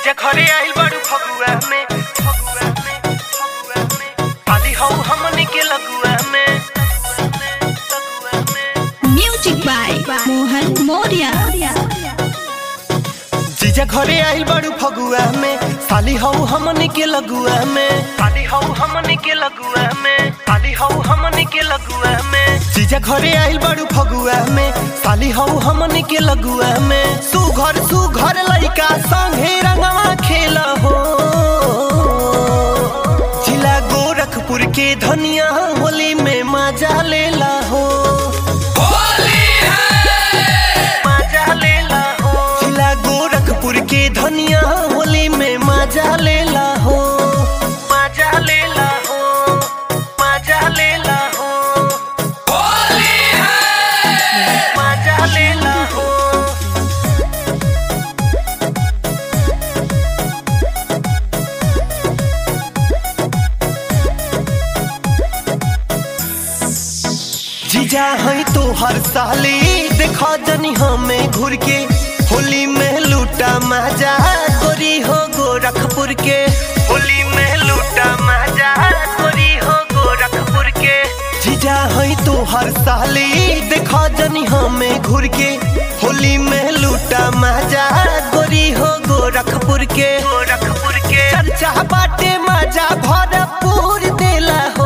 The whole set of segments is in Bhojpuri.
जीजा घरे आइल बाड़ू फगुआ में फगुआ में फगुआ में पाली हौ हमनी के लगुआ में लगुआ में Music by Mohan Moria. जीजा घरे आइल बाड़ू फगुआ में साली हौ हमनी के लगुआ में साली हौ हमनी के लगुआ में साली हौ हमनी के लगुआ में जीजा घरे आइल बाड़ू फगुआ में साली हौ हमनी के लगुआ में सुघर सुघर लइका संगे रंगवा खेल हो जिला गोरखपुर के धनिया होली में मजा लेला हो मजा लेला हो जिला गोरखपुर के धनिया होली में मजा लेला हो मजा लेला हो मजा लेला हो मजा लेला हो जीजा है तो हर साली देखा जनी हमें घूर के होली में लूटा मजा गोरी हो गोरखपुर के होली में लूटा मजा गोरी हो गोरखपुर के जीजा है तो हर साली देखा जनी हमें घूर के होली में लूटा मजा गोरी हो गोरखपुर के गोरखपुर के चर्चा बाटे मजा भरपूर देला हो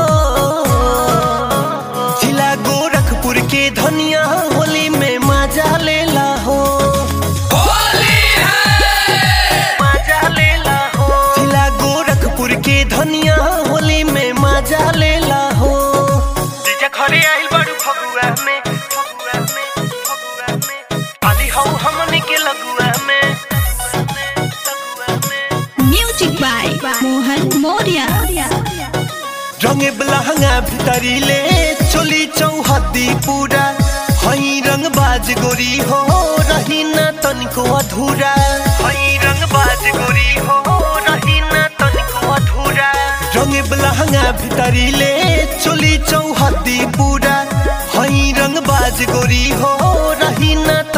जिला गोरखपुर के धनिया होली में मजा लेला हो मजा लेला हो जिला गोरखपुर के धनिया होली में मजा लेला हो जीजा घरे आइल बाड़ू फगुआ में फगुआ में फगुआ में पाली हौ हमनी के लगुआ में लगुआ में Music by Mohan Moria. रंगे बलहंगा भितरी ले चोली चौहदी पूरा हई रंग बाज गोरी हो रही न तनिको अधूरा हई रंग बाज गोरी हो रही न तनिको अधूरा रंगे बलहंगा भितरी ले चोली चौहदी पूरा हई रंग बाज गोरी हो रही न